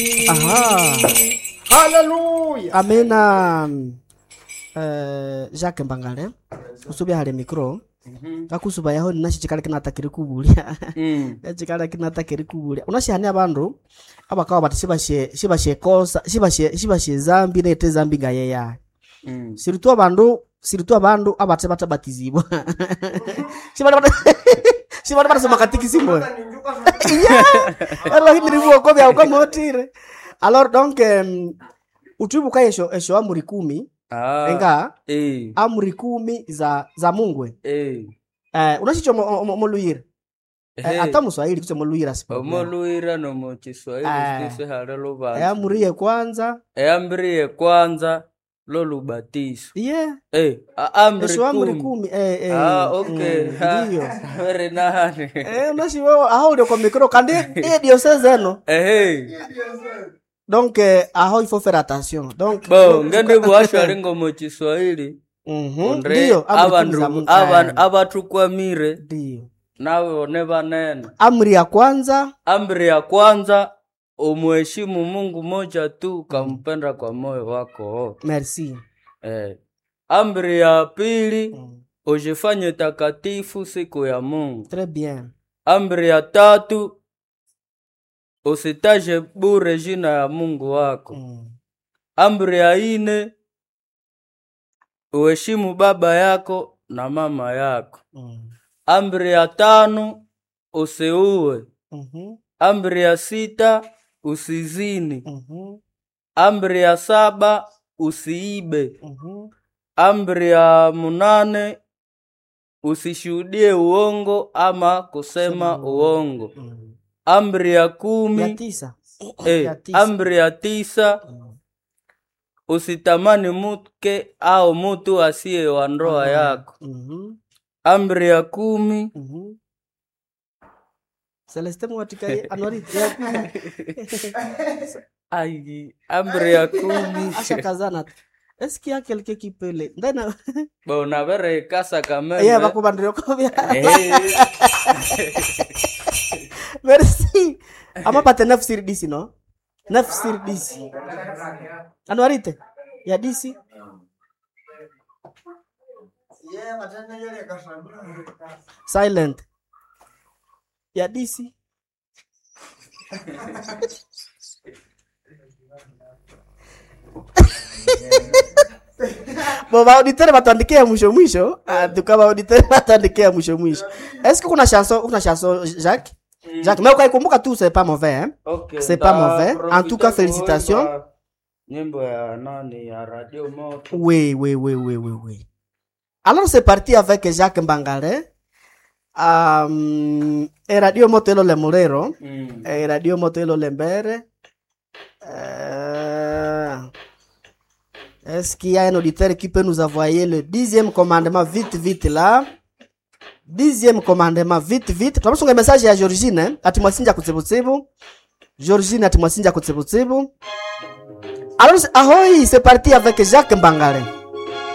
aha haleluya amena uh, jacques mbangale usubya hali mikro kakusuba yaho ninashi chikala kinatakiri kubulya Mm. chikala kinatakiri kubulya unashihani abandu abakawa bati shibashe shibashe kosa shibashe shibashe zambi nete zambi ngayeya Mm. siritu abandu siritu abandu abate batabatizibwa shibali bata shibali batasoma katikisimu alors hindi rivuoko vya ukamotire alors donc um, utwibuka esho esho amuri kumi Ah. enga Eh. amuri kumi za za mungwe Eh. eh, unashicho moluyira Hey. eh, ata muswahili kucho moluyira si problem. omuluira nomu kiswahili Ah. sisi hali eh, lubanza amuri ye kwanza eambiriye kwanza lolubatiso yeah Eh, a- amri esho amuri kumi. kumi eh, eh, Ah, okay. mm, ndiyo Very nice. eh, unashiwo aho ulio kwa mikro kandi e diocese eno Ehe. donc eh, aho ifo faire attention donc bo ngende bwashali ngomu kiswahili mhm, ondre ndiyo amuri kumi za abandu Mungu. aban- Eh, abatukwamire ndiyo nabone banene amri ya kwanza amri ya kwanza umuheshimu mungu moja tu ukampenda kwa moyo wako wote. merci eh. amri ya pili mm. ujifanye takatifu siku ya mungu très bien amri ya tatu usitaje bure jina ya mungu wako mm. amri ya ine uheshimu baba yako na mama yako Mm. amri ya tano usiue Mhm. amri ya sita usizini Mhm. amri ya saba usiibe Mhm. amri ya munane usishuhudie uongo ama kusema Sema uongo Mm. amri ya ya kumi tisa eh, ya tisa. amri ya tisa Mm. usitamani mke au mutu asiye wa ndoa yako Mhm. amri ya kumi Mhm. celeste mwatikaye anwari ya kumi. ai amri ya kumi ashakazana eski ya quelque qui peut le ndena bona bere kasa kameme yeah bakubandire ko bya Eh, merci ama pate neuf sur 10 no neuf sur 10 anwarite ya 10 silent ya 10 bo baauditere batuandikia mwisho mwisho Ah, tuka baauditere batuandikia mwisho mwisho eske kuna chanson kuna chanson jacques jacques mais ukaikumbuka tu c'est pas mauvais hein okay, C'est pas nda mauvais. En tout cas, profite félicitations. kuimba nyimbo ya nani ya radio moto Oui, oui, oui, oui, oui, oui. Alors c'est parti avec Jacques Mbangale. Um, e radio moto elo le Mulero. mm. E radio moto elo le Mbere. Euh, Est-ce qu'il y a un auditeur qui peut nous envoyer le dixième commandement vite, vite là? Dixième commandement vite, vite. Tunaposonga message ya Georgine, eh? ati mwasinja kutsibutsibu. Georgine ati mwasinja kutsibutsibu. Alors, ahoy, c'est parti avec Jacques Mbangale.